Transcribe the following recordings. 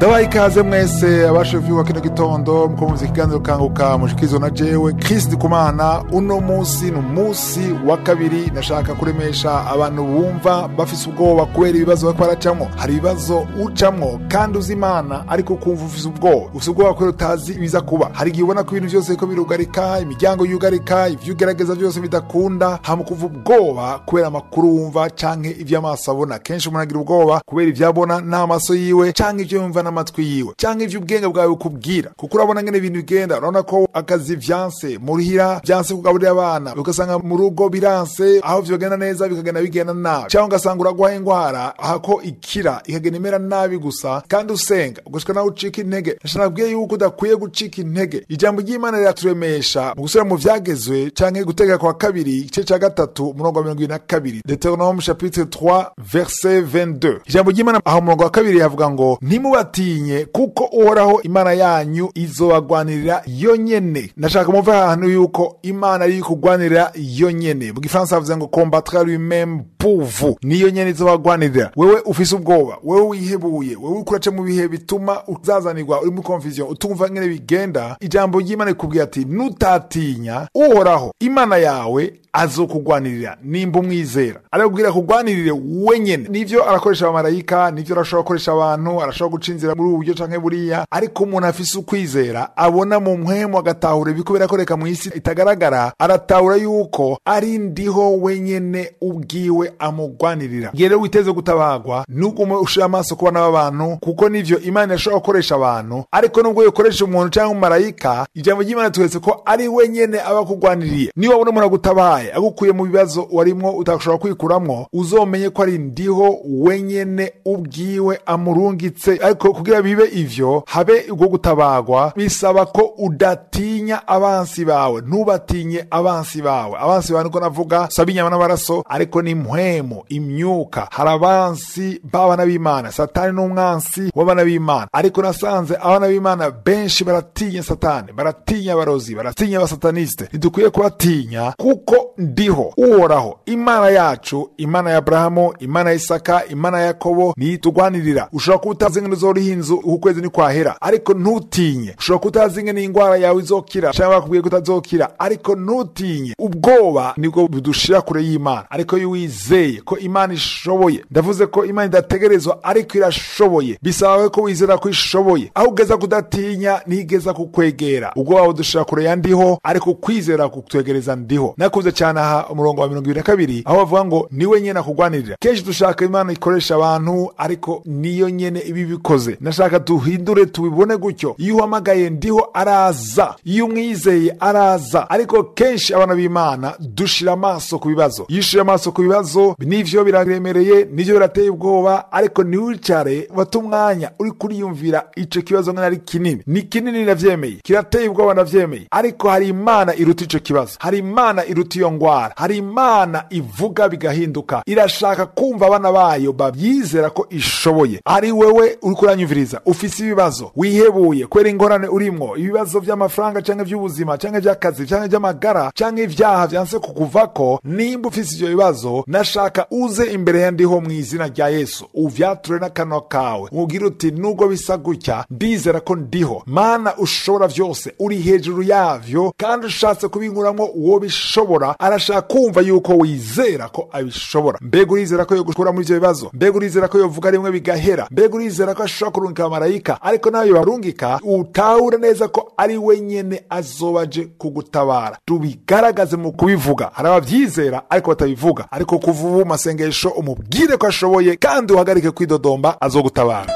ndabaha ikaze mwese abashefu wa kino gitondo mukomeza ikiganiro kanguka mushikizo na jewe Chris Kumana uno musi ni umunsi wa kabiri nashaka kuremesha abantu bumva bafise ubwoba kubera ibibazo bariko baracamwo hari ibibazo ucamwo kandi uzi imana ariko kumva ufise ubwoba ufise ubwoba kubera utazi ibiza kuba hari igihe ubona ko ibintu byose biriko birugarika imiryango yugarika ivyo ugerageza byose bidakunda hama kuva ubwoba kubera amakuru wumva canke ivyo amaso abona kenshi umuntu agira ubwoba kubera ivyo abona n'amaso yiwe canke ivyo yumva n'amatwi yiwe canke ivyo ubwenge bwawe bukubwira kuko urabona ngene ibintu bigenda urabona ko akazi vyanse muhira vyanse kugaburira abana ugasanga mu rugo biranse aho vyogenda neza bikagenda bigenda nabi canke ugasanga uragwaye ingwara ahako ikira ikagenda imera nabi gusa kandi usenga ugushika nawe ucika intege nashanabwiye yuko udakwiye gucika intege ijambo ry'imana riraturemesha mu gusubira mu vyagezwe canke gutega kwa kabiri igice ca gatatu umurongo wa mirongo ibiri na kabiri deuteronome chapitre 3 verset 22 ijambo ry'imana aho umurongo wa kabiri havuga ngo ntimubatinye kuko uhoraho imana yanyu izobagwanirira yo nyene ndashaka muve ahantu yuko imana iri kugwanirira yo nyene mu gifaransa havuze ngo combattre lui-même pour vous niyo nyene izobagwanirira wewe ufise ubwoba wewe wihebuye wewe uriko uraca mu bihe bituma uzazanirwa uri muri confusion utumva ngene bigenda ijambo ry'imana rikubwira ati nutatinya uhoraho imana yawe azokugwanirira nimba umwizera arakubwira kugwanirire wenyene nivyo arakoresha abamarayika nivyo arashobora gukoresha abantu arashobora guca inzira muri ubu buryo canke buriya ariko umuntu afise ukwizera abona mu mpwemu agatahura ibiko birakoreka mu isi itagaragara aratahura yuko ari ndiho wenyene ubwiwe amugwanirira igihe rero witeze gutabagwa nugume ushira amaso ku bana b'abantu kuko nivyo imana irashobora gukoresha abantu ariko nubwo yokoresha umuntu canke umumarayika ijambo ry'imana tuwetse ko ari wenyene aba akugwaniriye niba wabona umuntu agutabaye agukuye mu bibazo warimwo utashobora kwikuramwo uzomenye ko ari ndiho wenyene ubwiwe amurungitse ariko kugira bibe ivyo habe ubwo gutabagwa bisaba ko udatinya abansi bawe ntubatinye abansi bawe abansi bawe niko navuga saba inyama n'amaraso ariko ni mpwemo imyuka hari abansi b'abana b'imana satani n'umwansi w'abana b'imana ariko nasanze abana b'imana benshi baratinya satani baratinya abarozi baratinya abasataniste ntidukwiye kubatinya kuko ndiho uhoraho imana yacu imana ya aburahamu imana ya isaka imana ya yakobo niyo itugwanirira ushobora kuba utazi ingene uzoriha inzu uku kwezi nikwahera ariko ntutinye ushobora kuba utazi ingene indwara yawe izokira cyangwa bakubwiye ko utazokira ariko ntutinye ubwoba nibwo budushira kure y'imana ariko iyo wizeye ko imana ishoboye ndavuze ko imana idategerezwa ariko irashoboye bisaba ko wizera ko ishoboye aho ugeza kudatinya ntigeza kukwegera ubwoba budushira kure ya ndiho ariko kwizera kutwegereza ndiho nakuze cyane aha umurongo wa mirongo ibiri na kabiri aho bavuga ngo niwe nyene akugwanirira kenshi dushaka imana ikoresha abantu ariko niyo nyene ibi bikoze nashaka duhindure tubibone gutyo iyo uhamagaye ndiho araza iyo umwizeye araza ariko kenshi abana b'imana dushira amaso ku bibazo iyo ushira amaso ku bibazo nivyo biraremereye nivyo birateye ubwoba ariko ntiwicare bata umwanya uri kuriyumvira ico kibazo nk'ari kinini ni kinini navyemeye kirateye ubwoba navyemeye ariko hari imana iruta ico kibazo hari imana iruta iyo ngwara hari imana ivuga bigahinduka irashaka kumva abana bayo babyizera ko ishoboye ari wewe uri kuranyumviriza ufise ibibazo wihebuye kubera ingorane urimwo ibibazo vy'amafaranga canke vy'ubuzima canke vy'akazi canke vy'amagara canke ivyaha vyanse kukuvako nimba ufise ivyo bibazo nashaka uze imbere ya ndiho mu izina rya yesu uvyature n'akanwa kawe umubwire uti nubwo bisa gutya ndizera ko ndiho mana ushobora vyose uri hejuru yavyo kandi ushatse kubinkuramwo uwo bishobora arashaka kumva yuko wizera ko abishobora mbega urizera ko yogukura muri ivyo bibazo mbega urizera ko yovuga rimwe bigahera mbega urizera ko ashobora kurungika abamarayika ariko nawe yobarungika utahure neza ko ari we nyene azoba aje kugutabara tubigaragaze mu kubivuga hari abavyizera ariko batabivuga ariko kuva ubu masengesho umubwire ko ashoboye kandi uhagarike kwidodomba azogutabara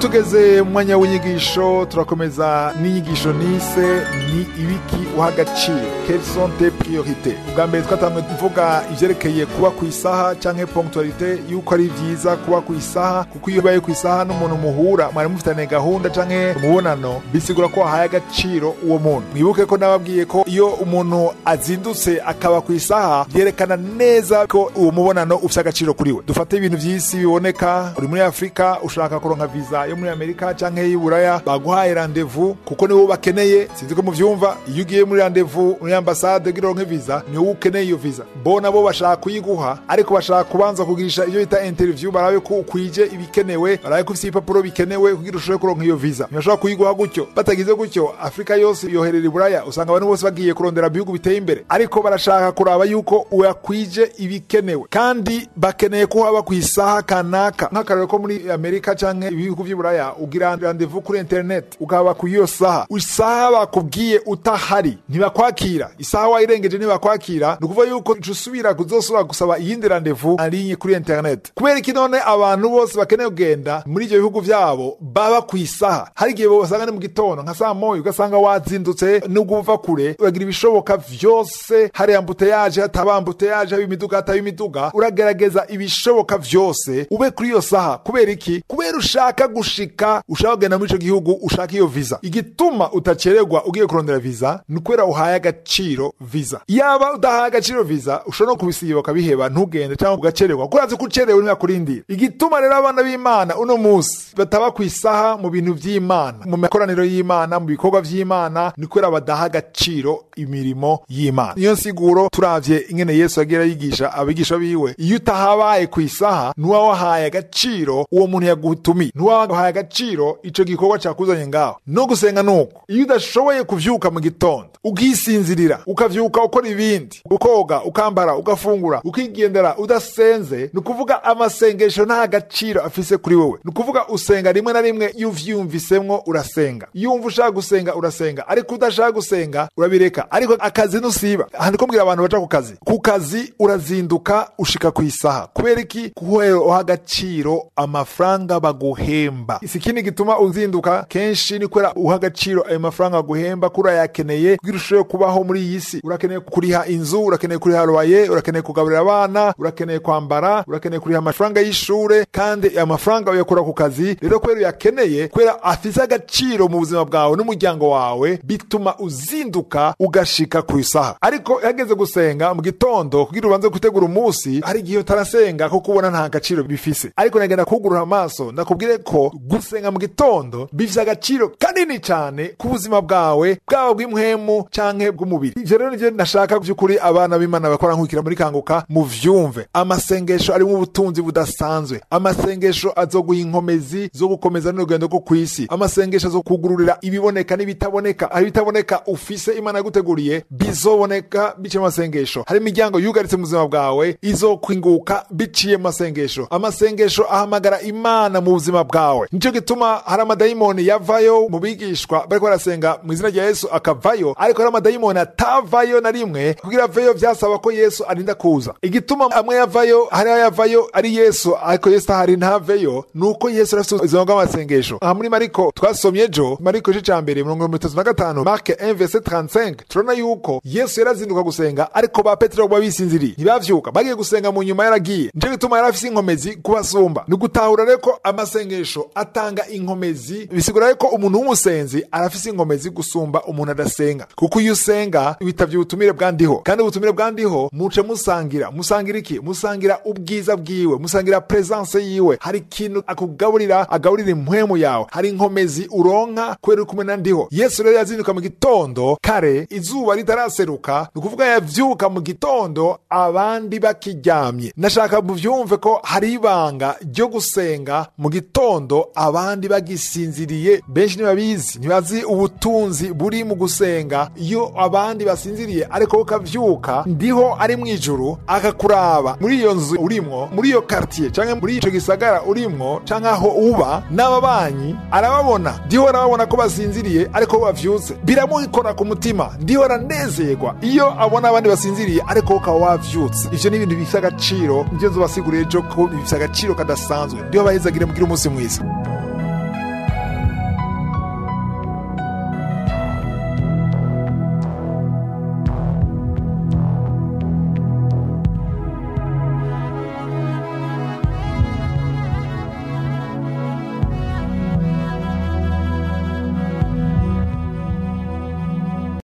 tugeze mu mwanya w'inyigisho turakomeza n'inyigisho nise ni ibiki uha agaciro quelles sont tes priorités ubwa mbere twatanzwe tuvuga ivyerekeye kuba ku isaha canke ponctualité yuko ari vyiza kuba ku isaha kuko iyo ubaye ku isaha n'umuntu muhura mwari mufitaniye gahunda canke umubonano bisigura ko wahaye agaciro uwo muntu mwibuke ko nababwiye ko iyo umuntu azindutse akaba ku isaha vyerekana neza ko uwo mubonano ufite agaciro kuri we dufate ibintu vy'isi biboneka uri muri afurika ushaka kuronka viza yo muri amerika canke y'iburaya baguhaye randevu kuko niwo bakeneye sinzi ko muvyumva iyo ugiye muri randevu muri ambasade kugira uronke viza niwo ukeneye iyo viza bo nabo bashaka kuyiguha ariko bashaka kubanza kugirisha ivyo bita interview barabe ko ukwije ibikenewe barabe ko ufite ibipapuro bikenewe kugira ushobore kuronka iyo viza ntibashobora kuyiguha gutyo batagize gutyo afurika yose yoherera iburaya usanga abantu bose bagiye kurondera ibihugu biteye imbere ariko barashaka kuraba yuko uyakwije ibikenewe kandi bakeneye ko haba ku isaha kanaka nk'akarero ko muri amerika canke ibihugu vy'iburaya ugira randevu kuri internet ukaba ku iyo saha isaha bakubwiye utahari ntibakwakira isaha wayirengeje ntibakwakira ni ukuvuga yuko uca usubira kuzosubira gusaba iyindi randevu arinye kuri internet kubera iki none abantu bose bakeneye kugenda muri ivyo bihugu vyabo baba ku isaha hari igihe basanga ni mu gitondo nka saa moya ugasanga wazindutse nubwo uva kure uragira ibishoboka vyose hari ambuteyaje hataba ambuteyaje haba imiduga hataba imiduga uragerageza ibishoboka vyose ube kuri iyo saha kubera iki kubera ushaka gushika ushaka kugenda muri ico gihugu ushaka iyo viza igituma utacererwa ugiye kurondera viza ni kubera uhaye agaciro viza yaba udahaye agaciro viza ushobora no kubisiba ukabiheba ntugende cyangwa ugacererwa kuko urazi ko ucerewe ntibakurindira igituma rero abana b'imana uno munsi bataba ku isaha mu bintu vy'imana mu makoraniro y'imana mu bikorwa vy'imana ni kubera badaha agaciro imirimo y'imana niyo nsiguro turavye ingene yesu yagira yigisha abigisha biwe iyo utahabaye ku isaha ntuba wahaye agaciro uwo muntu yagutumiye ntuba wahaye agaciro ico gikorwa cakuzanye ngaho no gusenga nuko iyo udashoboye kuvyuka mu gitondo ukisinzirira ukavyuka ukora ibindi ukoga ukambara ugafungura ukigendera udasenze ni ukuvuga amasengesho nta gaciro afise kuri wewe ni ukuvuga usenga rimwe na rimwe iyo uvyiyumvisemwo urasenga iyo wumva ushaka gusenga urasenga ariko udashaka gusenga urabireka ariko akazi ntusiba handi ko mbwira abantu baca ku kazi ku kazi urazinduka ushika ku isaha kubera iki kuhera uha agaciro amafaranga baguhemba si ikindi gituma uzinduka kenshi ni kubera uha agaciro ayo mafaranga baguhemba ko urayakeneye kugira ushobore kubaho muri iyi si urakeneye kuriha inzu urakeneye kuriha roye urakeneye kugaburira abana urakeneye kwambara urakeneye kuriha amafaranga y'ishure kandi ayo mafaranga uyakura ku kazi rero kubera uyakeneye kubera afise agaciro mu buzima bwawe n'umuryango wawe bituma uzinduka ugashika ku isaha ariko hageze gusenga mu gitondo kugira ubanze gutegura umunsi hari igihe utarasenga kuko ubona nta gaciro bifise ariko nagenda kugurura amaso ndakubwire ko gusenga mu gitondo bifise agaciro kanini cyane ku buzima bwawe bwaba bw'impwemu canke bw'umubiri ivyo rero nivyo nashaka vy'ukuri abana b'imana bakora nkukira muri kanguka muvyumve amasengesho arimo ubutunzi budasanzwe amasengesho azoguha inkomezi zo gukomeza n'urugendo rwo kw'isi amasengesho azokugururira ibiboneka n'ibitaboneka hari ibitaboneka ufise imana yaguteguriye bizoboneka biciye mu masengesho hari imiryango yugaritse mu buzima bwawe izokwinguka biciye mu masengesho amasengesho ahamagara imana mu buzima bwawe nico gituma hari amadayimoni yavayo mu bigishwa bariko barasenga mu izina rya yesu akavayo ariko hari amadayimoni atavayo na rimwe kugira aveyo vyasaba ko yesu arinda kuza igituma amwe yavayo hariho yavayo ari yesu ariko yesu ahari ntaveyo ni uko yesu arafite ubuzima bw'amasengesho aha muri mariko twasomye ejo mariko igice ca mbere mirongo mirongo itatu na gatanu marke 1 verset 35 turabona yuko yesu yarazinduka gusenga ariko ba petero bo bisinziriye ntibavyuka bagiye gusenga mu nyuma yaragiye nico gituma yari afise inkomezi kubasumba ni gutahura rero ko amasengesho atanga inkomezi bisigura rero ko umuntu w'umusenzi arafise inkomezi gusumba umuntu adasenga kuko iyo usenga witavye ubutumire bwandiho kandi ubutumire bwandiho muce musangira musangira iki musangira ubwiza bwiwe musangira presence yiwe hari ikintu akugaburira agaburira impwemu yawe hari inkomezi uronka kubera uri kumwe na ndiho yesu rero yazinduka mu gitondo kare izuba ritaraseruka ni ukuvuga yavyuka mu gitondo abandi bakiryamye nashaka muvyumve ko hari ibanga ryo gusenga mu gitondo abandi bagisinziriye benshi ntibabizi ntibazi ubutunzi buri mu gusenga iyo abandi basinziriye ariko ukavyuka ndiho ari mu ijuru akakuraba muri iyo nzu urimwo muri iyo quartier canke muri ico gisagara urimwo canke aho uba n'ababanyi arababona ndiho arababona ko basinziriye ariko bo bavyutse biramukora ku mutima ndiho aranezerwa iyo abona abandi basinziriye ariko ukaba wavyutse ivyo ni ibintu bifise agaciro nivyo nzobasigurira ejo ko bifise agaciro kadasanzwe ndiho bahezagire mugire umunsi mwiza